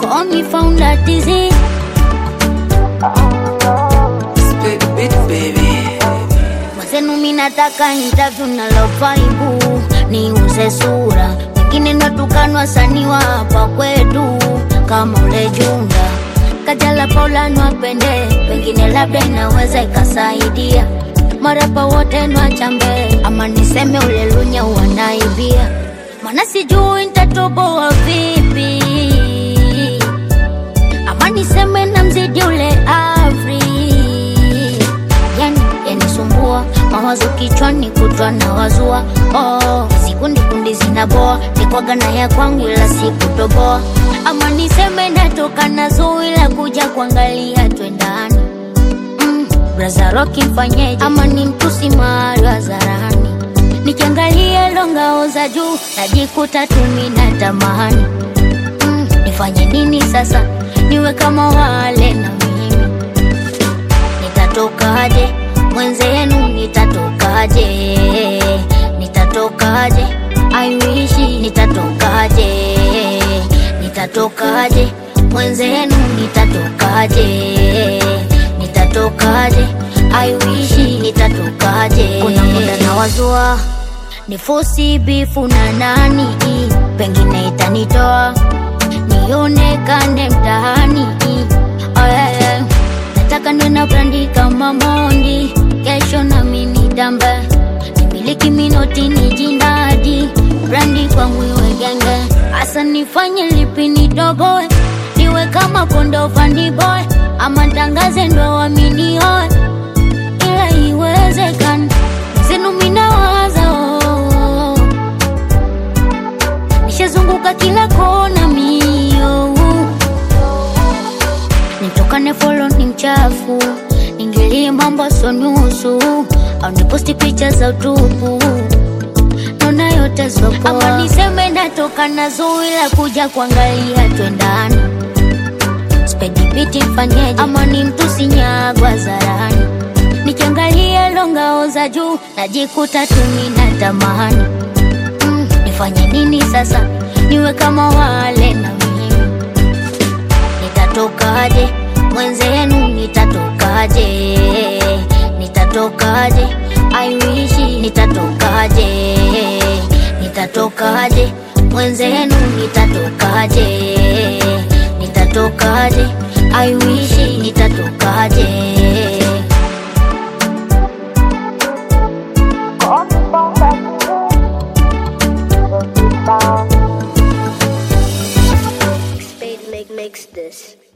Call me founder disease. Split beat baby. Mwenzenu mi nataka interview na lovaibu niuze sura, wengine natukanwa wasanii wa hapa kwetu kama ule Junda Kajala Paula nwapende, pengine labda inaweza ikasaidia marapa wote nwachambe, ama niseme ule Lunya wanaibia, mana sijui nitatoboa vipi, ama niseme na mzidi ule Afri yani yanisumbua mawazo kichwani kutwa na wazua oh, sikundi kundi zinaboa nikwaga na ya kwangu ila sikutoboa ama niseme natoka na zui la kuja kuangalia twendani mm, braza roki mfanyeje ama ni mtusi mahali hadharani nikiangalia longao za juu najikuta tumi na tamani mm, nifanye nini sasa niwe kama wale na mimi nitatokaje mwenzenu nitatokaje nitatokaje I wish nitatokaje nitatokaje mwenzenu nitatokaje nitatokaje I wish nitatokaje kuna muda na wazua ni fosi bifu na nani pengine itanitoa nionekane mtaani oh, yeah, yeah. nataka niwe na brandi kama Mondi, kesho nami nitambe, nimiliki minoti ni jindadi, brandi kwangu iwe genge, hasa nifanye lipi nidogoe, niwe kama kondo fandi boy, ama tangaze ndo waminioe, ila iwezekana zenu minawaza oh, oh, oh. nishazunguka kila kona mio nitokane folo ni mchafu ingilie mambo so nusu au niposti picha za utupu naona yote sopoa ama niseme natoka na zui la kuja kuangalia twendani spedi biti mfanyeje ama ni mtu sinyagwa zarani nikiangalia longao za juu najikuta tumi na tamani mm, nifanye nini sasa niwe kama wale na mimi nitatokaje mwenzenu nitatokaje nitatokaje I wish nitatokaje nitatokaje mwenzenu nitatokaje nitatokaje I wish nitatokaje Spade make makes this.